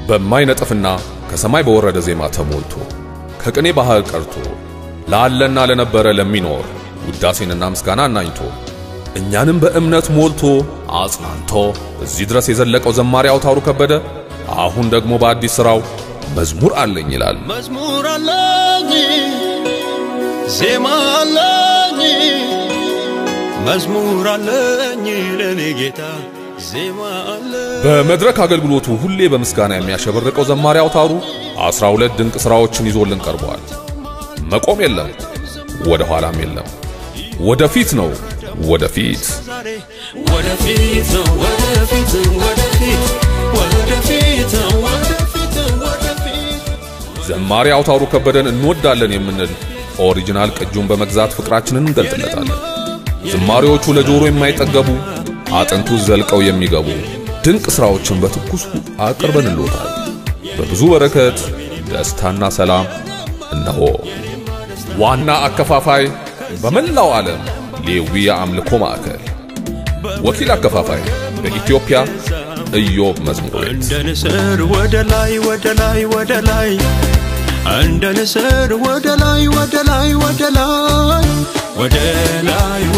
በማይነጥፍና ከሰማይ በወረደ ዜማ ተሞልቶ ከቅኔ ባህር ቀርቶ ላለና ለነበረ ለሚኖር ውዳሴንና ምስጋና አናኝቶ እኛንም በእምነት ሞልቶ አጽናንቶ እዚህ ድረስ የዘለቀው ዘማሪ አውታሩ ከበደ አሁን ደግሞ በአዲስ ሥራው መዝሙር አለኝ ይላል። መዝሙር አለኝ ዜማ አለኝ መዝሙር አለኝ ለኔ ጌታ ዜማ አለኝ በመድረክ አገልግሎቱ ሁሌ በምስጋና የሚያሸበርቀው ዘማሪ አውታሩ አስራ ሁለት ድንቅ ሥራዎችን ይዞልን ቀርበዋል። መቆም የለም፣ ወደ ኋላም የለም፣ ወደፊት ነው ወደፊት። ዛሬ ወደፊት ነው ወደፊት ወደፊት ወደፊት ነው ወደፊት ወደፊት ዘማሪ አውታሩ ከበደን እንወዳለን የምንል ኦሪጂናል ቅጁን በመግዛት ፍቅራችንን እንገልጥለታለን። ዝማሬዎቹ ለጆሮ የማይጠገቡ አጥንቱ ዘልቀው የሚገቡ ድንቅ ሥራዎችን በትኩሱ አቅርበንልዎታል። በብዙ በረከት ደስታና ሰላም እነሆ። ዋና አከፋፋይ በመላው ዓለም ሌዊ የአምልኮ ማዕከል፣ ወኪል አከፋፋይ በኢትዮጵያ ኢዮብ መዝሙር ቤት። እንደ ንስር ወደ ላይ ወደ ላይ ወደ ላይ እንደ ንስር ወደ ላይ ወደ ላይ ወደ ላይ ወደ ላይ